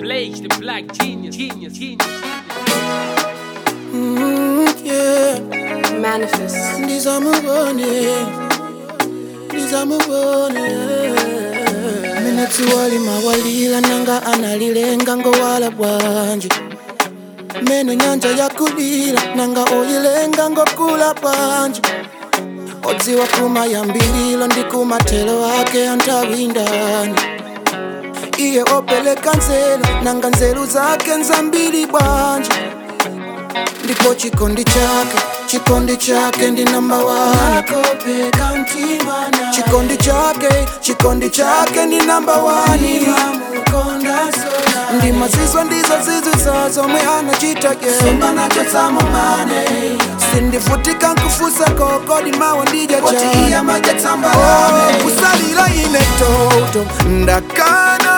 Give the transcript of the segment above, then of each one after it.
Blaze, the black genius, genius, genius, Mm, yeah. Manifest. ndizamubone ndizamubone minatuwali mawalila nanga analilenga ngowala bwanje mene nyanja yakulila nanga oyilenga ngokula bwanje odziwa kumayambililo ndi kumatelo ake antawindani iye opeleka nzelu nanga nzelu zake nzambili bwanje ndipo chikondi chake chikondi chake ndi namba wani chikondi chake chikondi chake ndi namba wani ndi mazizwa ndizo zizwitsa zomwe anachita ye sindifutika nkufusa kokodi mawa ndija kusalira ine toto ndakana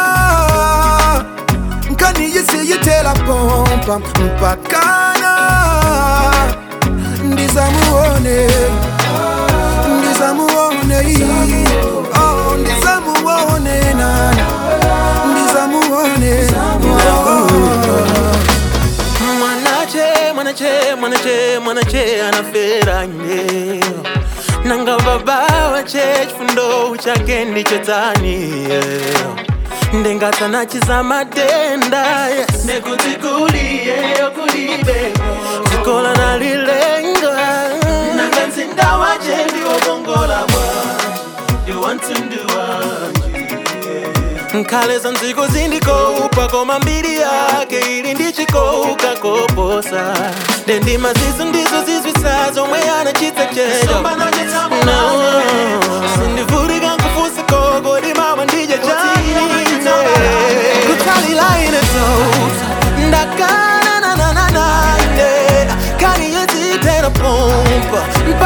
nkaniyisiyitela pompa mpakana ndizamuone ndizamuone oh, ndizamuone nana ndizamuone mwanache mwanache mwanache mwanache anafera nye nanga baba wache chifundo chake ndicho tani ndengatanachiza madenda yes. nekutikuliye okulibe zikola nalilenga nanga nzinda wache ndiwogongola bwanji ndiwantunduwanji nkhale nziko zindikoupa koma mbiri yake ili ndichikouka koposa ndendima zizo ndizo zizwisa zomwe anachita checho No, sindivulika nkufusa kogodi mawa ndije chanine kutalila ine tota ndakananananaine kani yezitera pompa